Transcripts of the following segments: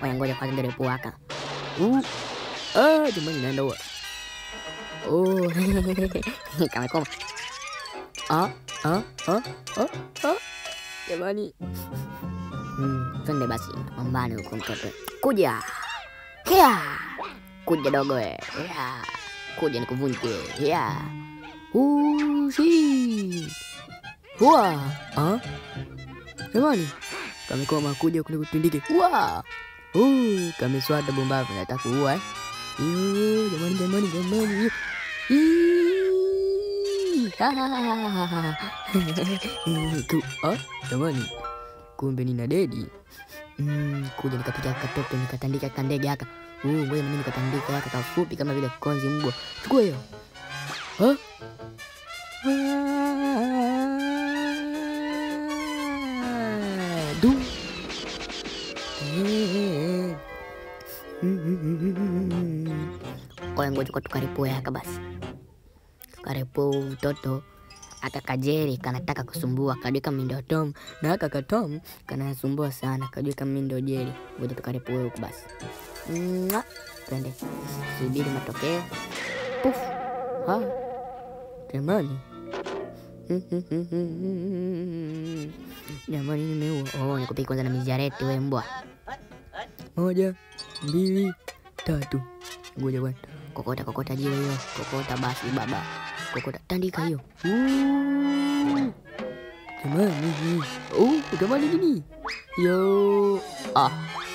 Oya, ngoja kwanza ndio puaka. Uh. Ah, jamani naenda huwa. Oh. Kamekoma. Ah, ah, ah, ah, ah. Jamani. Hmm, twende basi mambani huko mtoto. Kuja. Hia. Kuja dogo we. Hia. Kuja nikuvunje. Hia. Ushi. Hua. Ah. Jamani. Kamekoma kuja kule kutundike. Hua. Uh, kameswada bombavu nataka kuua eh. Iyo, jamani jamani jamani. Ii, ha, ha, ha, ha, ha, ha. Tu, ah, jamani kumbe nina dedi mm, kuja nikapiga katoto nikatandika kandege haka uh, ngoja nami nikatandika haka kafupi kama vile konzi mbwa chukua hiyo Ha? Ah, du Eh. Oya, ngoja kwa tukaripue haka basi, tukaripue mtoto aka kajeri kanataka kusumbua kajua kama mimi ndio Tom na haka katom kanasumbua sana kajua kama mimi ndio Jeri. Ngoja tukaripue huku basi, Mwa. twende subiri matokeo. Puf. Ha. Jamani jamani, nimeua. Oh, nikupiga kwanza na mijareti we mbwa. Moja, mbili, tatu. Ngoja bwana. Kokota kokota jiwe hiyo. Kokota basi baba. Kokota tandika hiyo. Uuuu. Jamani. Oh, jamani nini? Yo. Ah.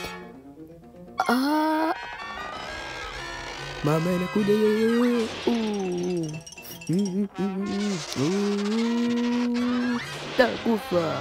Ah. Mama inakuja yo. Uh. Mm, mm, mm, uh. Takufa.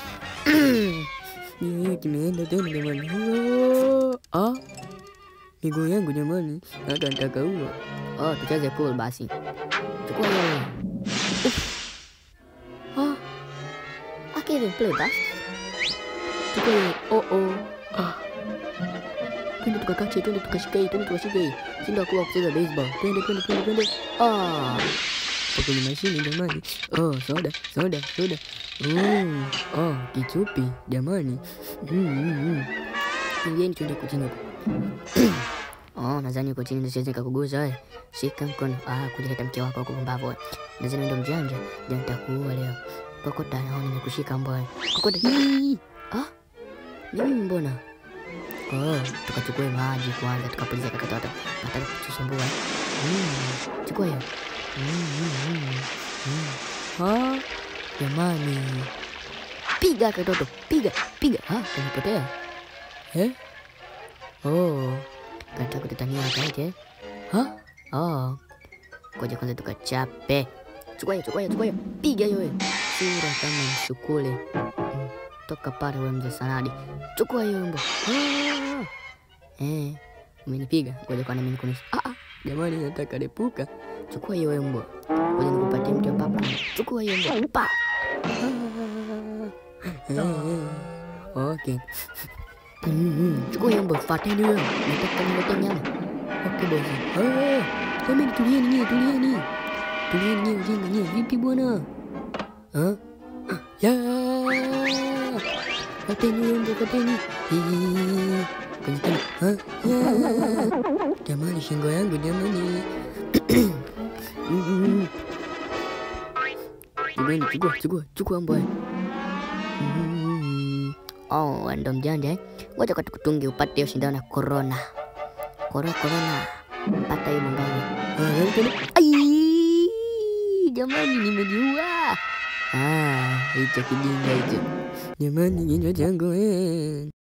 Yeye kimeenda tena jamani. Yo. Ah. Miguu yangu jamani, hata nitaka huo. Oh, tucheze pool basi. Chukua hiyo. Uff. Ah. I can't even play that. Chukua hiyo. Oh oh. Ah. Twende tukakache, twende tukashike hii, twende tukashike hii. Shinda kuwa kucheza baseball. Twende twende twende twende. Ah. Hapo kwenye mashini jamani. Oh, soda, soda, soda. Mm. Oh, kichupi jamani. Mm, mm, mm. Ingieni twende kuchini huko. Oh, nadhani uko chini ndio siwezi nikakugusa wewe. Shika mkono. Ah, kuja leta mke wako huko pumbavu wewe. Nadhani ndio mjanja, ndio nitakuua leo. Kokota naona nimekushika mbwa. Kokota. Hii. Ah? Ni mimi mbona? Oh, tukachukue maji kwanza tukapuliza kakatoto. Nataka kutusumbua. Mm. Chukua hiyo. Mm, mm, mm, mm. Ah, jamani. Piga katoto, piga, piga. Ah, tumepotea. Eh? Oh, kataka kutatania kaite. Ha? Oh. Ngoja kwanza tukachape. Chukua hiyo, chukua hiyo, chukua hiyo. Piga hiyo wewe. Sura kama msukule. Mm. Toka pale wewe mzee Sanadi. Chukua hiyo mbo. Ah. Eh, umenipiga. Ngoja kwa nini nikunisha. Ah ah. Jamani nataka lepuka. Chukua hiyo wewe mbo. Ngoja nikupatie mti wa papa. Chukua hiyo mbo. Pa. Ah. Eh, Okay. Mm, chukua hiyo mbo, fateni huyo. Nataka niletee nyama. Okay bosi. Ah, jamani tulieni nyie, tulieni. Tulieni nyie ujinga nyie. Vipi bwana? Ah? Ya. Fateni huyo mbo, fateni. Hii. Kwenye tena. Ah, ya. Jamani shingo yangu jamani. Mm. Jamani chukua, chukua, chukua mbwa. Mm. Oh, wewe ndo mjanja eh? Ngoja kwa tukutungi upate hiyo shindano ya corona. Corona corona. Pata hiyo mbangani. Ai! Jamani nimejiua. Ah, hicho kijinga hicho. Jamani kinywa changu eh.